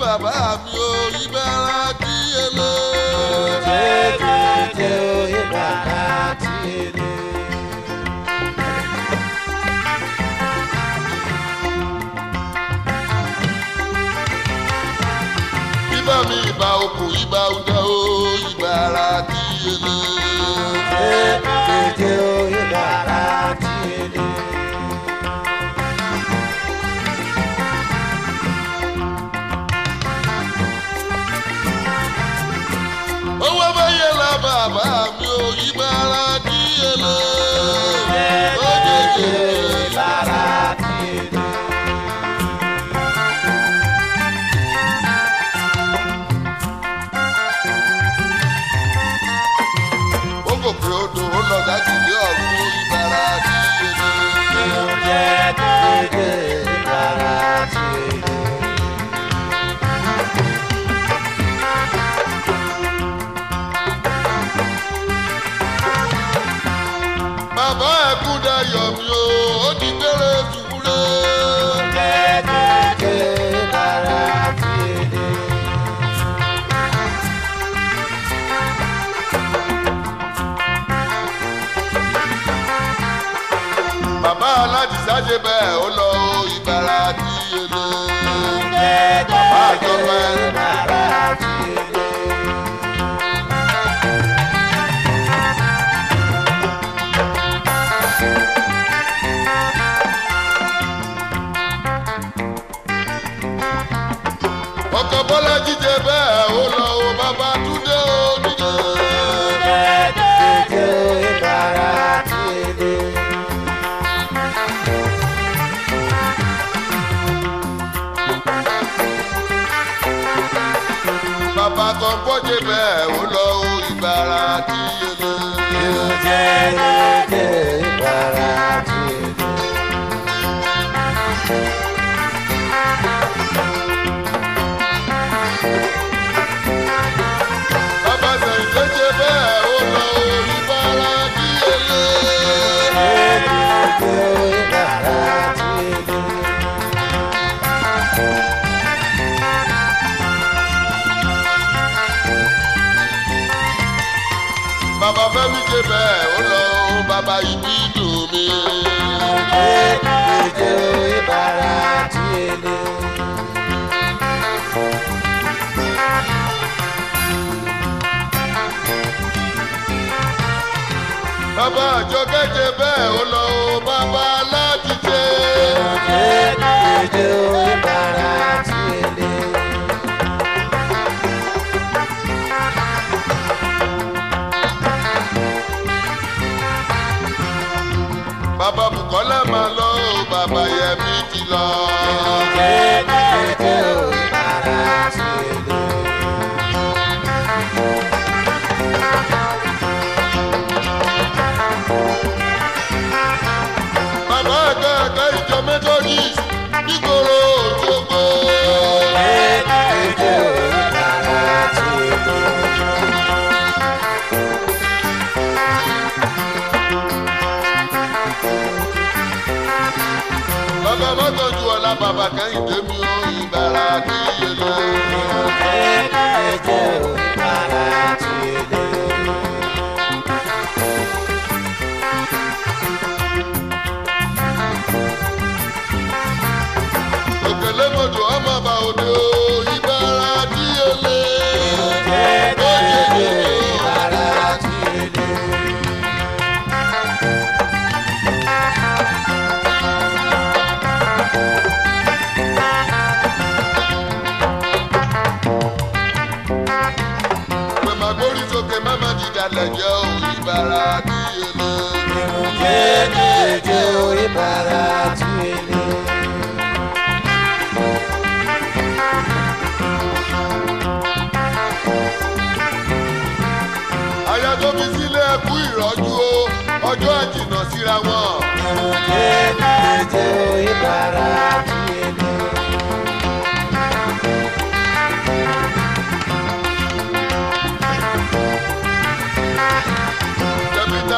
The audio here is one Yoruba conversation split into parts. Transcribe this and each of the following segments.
bàbá mi ò ìbára díyelé. Jẹ́jẹ́jẹ́ oyè bàrà tìlẹ̀. Ibà mi ìbà òkú ìbà ọ̀dà o ìbára díyelé. Jẹ́jẹ́jẹ́ oyè bàrà tìlẹ̀. Owó bẹ́yẹ la bàbá mi ò ìbára díyelé. Jẹ́jẹ́jẹ́ oyè bàrà tìlẹ̀. Ó gòkè odò ó lọ dájú ilé ọ̀run ìbára díyelé. Jẹ́jẹ́jẹ́ oyè bàrà tìlẹ̀. Bàbá ẹ̀kú dayọ̀ mi o, ó di gbére sùúré. Jẹ́jẹ́jẹ́ oyè bàrà tìlẹ̀. Bàbá aládìsá ṣe bẹ́ẹ̀ ó lọ o ìbára díyelé. Bàbá àjọpẹ́. bàrà tìlẹ̀. Ọkọ̀ Bọ́lá jíjẹ bẹ́ẹ̀ ó lọ o bàbá Túndé ó dìde. Jẹ́jẹ́jẹ́ oyè bàrà tìlẹ̀. Bàbá kan bọ́jẹ bẹ́ẹ̀ ó lọ o ìbára díyelé. Jẹ́jẹ́jẹ́ oyè bàrà tìlẹ̀. Bàbá Sẹ̀yìndé ṣe bẹ́ẹ̀ ó lọ o ìbára díyelé. Jẹ́jẹ́jẹ́ oyè bàrà tìlẹ̀. Bàbá Fẹ́mi ṣe bẹ́ẹ̀ ó lọ o bàbá ìbí dùn mí. Jẹ́jẹ́jẹ́ oyè bàrà tìlẹ̀. Bàbá Àjọkẹ́ ṣe bẹ́ẹ̀ ó lọ o bàbá láti ṣe. Jẹ́jẹ́jẹ́ oyè bàrà tìlẹ̀. Bàbá Bùkọ́lá máa lọ o bàbá Yẹmí ti lọ. Jẹ́jẹ́jẹ́ oyè bàrà tìlẹ̀. Bàbá ẹ̀ka ẹ̀ka ìjọ Methodist nígboro Òṣogbo. Jẹ́jẹ́jẹ́ oyè bàrà tìlẹ̀. Bàbá Mọ́tọ́jú ọ̀la bàbá Kẹ́hìndé mi ò ìbára díyelé. Jẹ́jẹ́jẹ́ oyè bàrà tìlẹ̀. Òkèlè mọ̀jọ̀ ọmọ bá òde o ìbára díyelé. Jẹ́jẹ́jẹ́ oyè bàrà tìlẹ̀. Pè má gbórí sókè má má dìdàlẹ̀ jẹ́ o ìbára díyelé. Jẹ́jẹ́jẹ́ oyè bàrà tìlẹ̀. Aya tó fi sílé ẹkú ìrọ́jú o ọjọ́ àjìnà síra wọn. Jẹ́jẹ́jẹ́ oyè bàrà tìlẹ̀. Tẹ̀mítà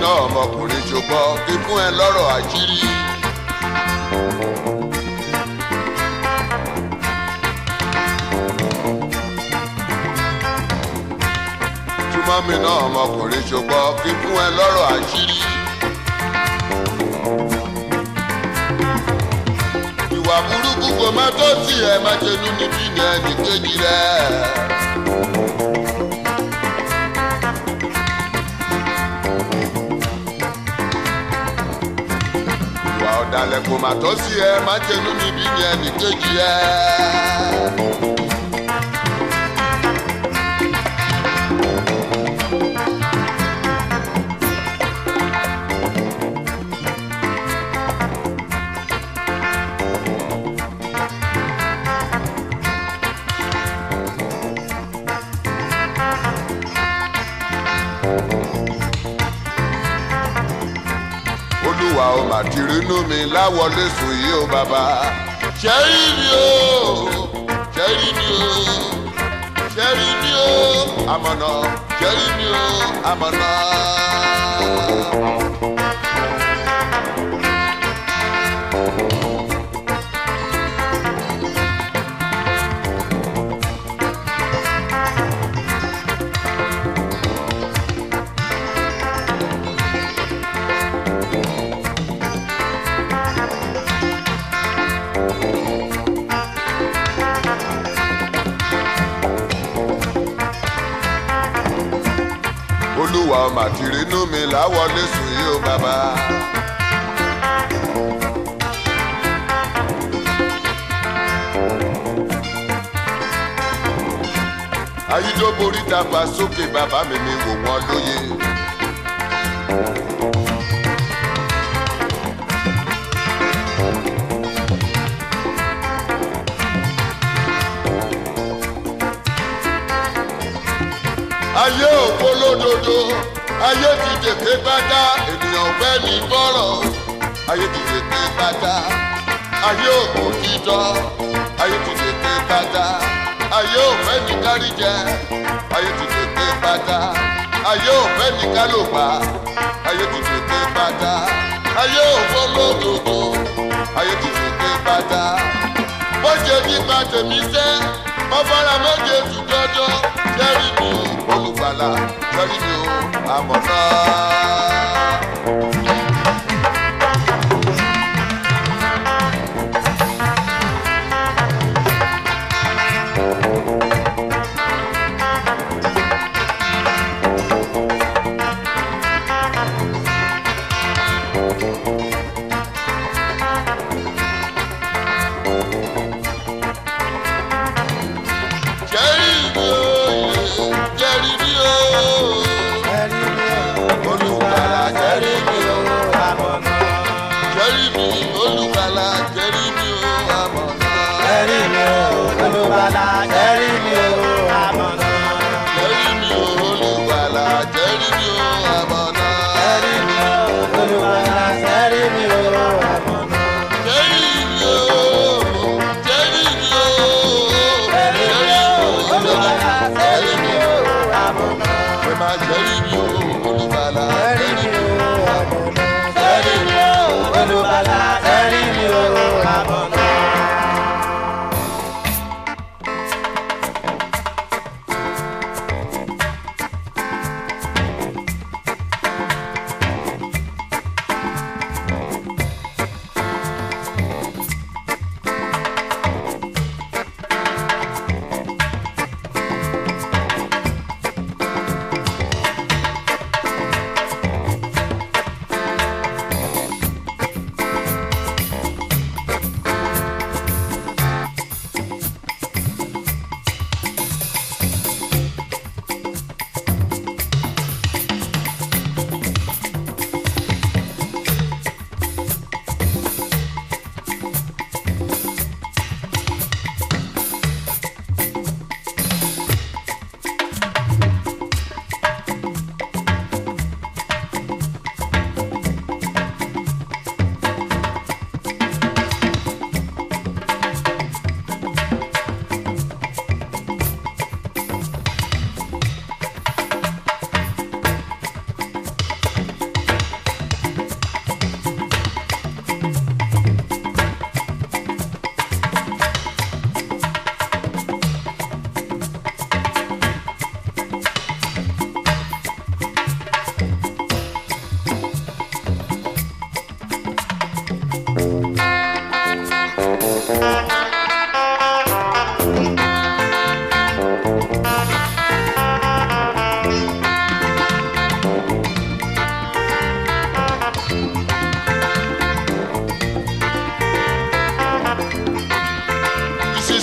náà ọmọkùnrin ṣùgbọ́n kí fún ẹ lọ́rọ̀ àṣírí. túmọ̀ mi náà ọmọkùnrin ṣùgbọ́n kí fún ẹ lọ́rọ̀ àṣírí. ìwà burúkú kò má tó sí ẹ má ṣenú níbí ní ẹnì kejì rẹ. ìwà ọ̀dàlẹ̀ kò má tó sí ẹ má ṣenú níbí ní ẹnì kejì rẹ. olúwa ó mà ti rínú mi láwọlé sùn yìí ó bàbá. ṣẹ́rí mi o ṣẹ́rí mi o ṣẹ́rí mi o àmọ̀nà ṣẹ́rí mi o àmọ̀nà. olúwa ó mà ti rínú mi láwọlé sùn yìí ó bàbá. ayídóborí dàgbà sókè bàbá mi mi wò wọ́n lóye. ayé òpó lódodo ayé ti dèké pátá ènìyàn fẹ́ ní bọ́rọ̀ ayé ti dèké pátá ayé òpó títọ́ ayé ti dèké pátá ayé òfẹ́ ní káríjẹ ayé ti dèké pátá ayé òfẹ́ ní kálòpá ayé ti dèké pátá ayé òpó lódodo ayé ti dèké pátá bó ṣe nípa tèmi sẹ́ ọ̀fọ̀rà méje tún jọjọ́ jẹ́rìí mi ò olùgbàlà jẹ́rìí mi ò àmọ̀nà. jẹ́rìí mi ò jẹ́rìí mi ò olùgbàlà jẹ́rìí mi ò jẹ́rìí mi olùgbàlà jẹ́rìí mi ò àmọ̀nà. jẹ́rìí mi ò olùgbàlà jẹ́rìí mi ò àmọ̀nà. jẹ́rìí mi ò jẹ́rìí mi ò jẹ́rìí mi ò olùgbàlà jẹ́rìí mi ò pé má jẹ́rìí mi ò olùgbàlà jẹ́rìí mi ò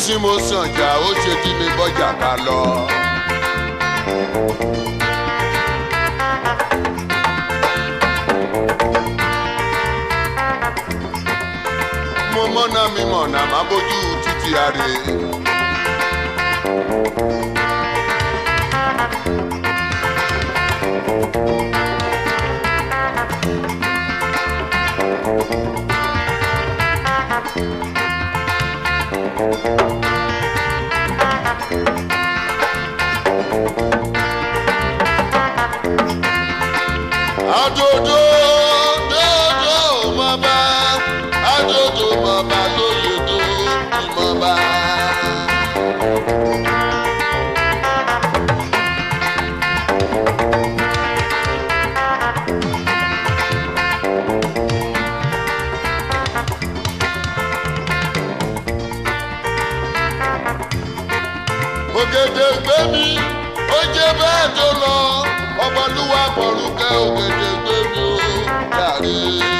tí mo sàn jà ó ṣe tí mi bọ́jà bá lọ. mo mọ́nà mi mọ̀nà má bójú títí àrè. Adodo dodo mama, adodo mama lóye tó ìmọ̀ba. Ògèdè gbé mi, ó jẹ́ bẹ́ẹ̀ tó lọ, ọmọlúwa pọ̀rùkẹ́ ògèdè gbé mi ó jàre.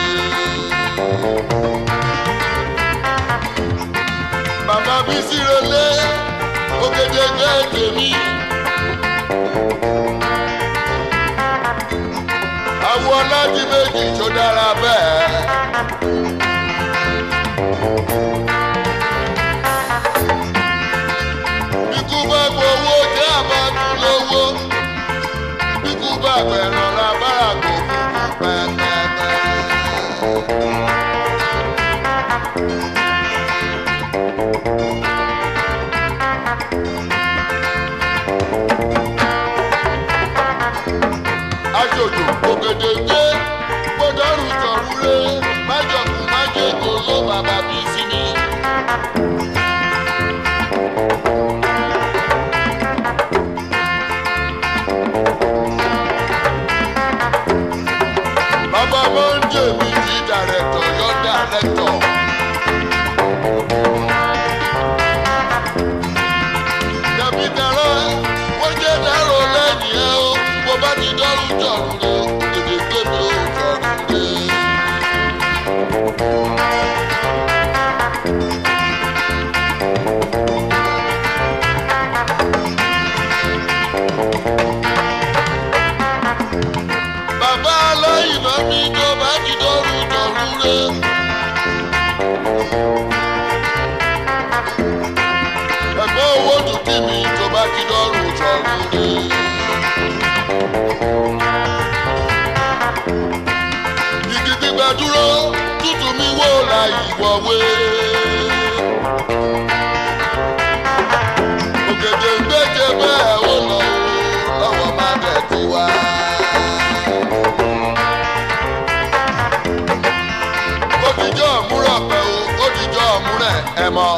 Bàbá mi sí relé, ògèdè gbé tèmi. Àwọn ọlọ́dún méjì tó dára bẹ́ẹ̀. Ikú bá gbowó jẹ́ àbájú lówó. Ikú bá gbẹ̀ràn lábára kò kúkú pẹ́pẹ́pẹ́. Aṣojú ògèdè gbé gbọdọ̀rù jọ̀rúlé májọ̀kú májèkó ló bàbá bí sí mi. Bàbá Mọ́ndé mi ti dàrẹ́tọ̀ yọ dàrẹ́tọ̀. Dàbí dàrọ́, wọ́n jẹ́ dàrọ́ lẹ́yìn ẹ̀ o. Bó bá ti dọ́rù jọ̀rù rẹ̀ o, èdè gbé mi ò jọ̀rù rẹ̀. Bàbá aláìní náà mi tó bá ti dọ́rù jọ̀rù rẹ̀. Ẹ̀gbọ́n owó dùkú mi tó bá ti dọ́rù jọ̀rù rẹ̀. Igi gbígbà dúró, tútù mi wò la ìwọ̀wé. Ògèdè ń gbèjè bẹ́ẹ̀ ó lọ o, lọ́wọ́ má dẹ̀ ti wá. Ó dijọ́ òmúrọ̀ pẹ̀ o, ó dijọ́ òmúrẹ̀ ẹ̀ mọ́.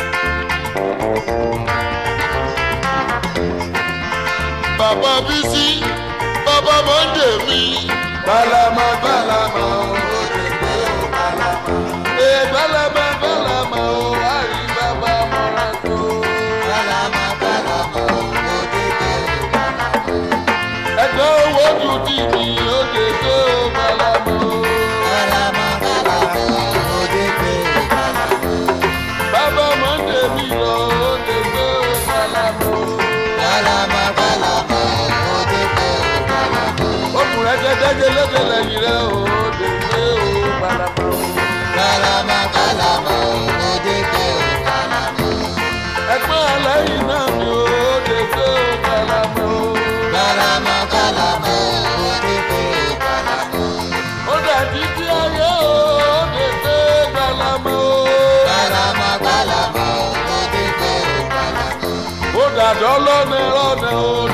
Bàbá Bísí, bàbá Mọ́ndé mi. Bálàmọ́ bálàmọ́ ó lè gbé o bálàmọ́. Ee bálàmọ́ bálàmọ́ ó àrí bàbá mọ́ra tó. Bálàmọ́ bálàmọ́ ó dédé bálàmọ́. Ẹgbẹ́ owó tún ti di ó lè gbé o bálàmọ́. Bálàmọ́ bálàmọ́ ó dédé bálàmọ́. Bàbá Mọ́ndé mi lọ ó lè gbé o bálàmọ́. Bálàmọ́ bálàmọ́ ó dédé bálàmọ́. Okùnrin ẹ̀jẹ̀ lédè lẹ́yìn rẹ̀ ó lè gbé o bálàmọ́. Bálàmọ́ bálàmọ́ ó dédé bálàmọ́. Ẹgbẹ́ ẹlẹ́yìn náà mi ó lè gbé o bálàmọ́. Bálàmọ́ bálàmọ́ ó dédé bálàmọ́. Ó dàbí tí ayé ó lè gbé bálàmọ́. Bálàmọ́ bálàmọ́ ó dédé bálàmọ́. ó dàdọ́ lọ́nà lọ́nà ó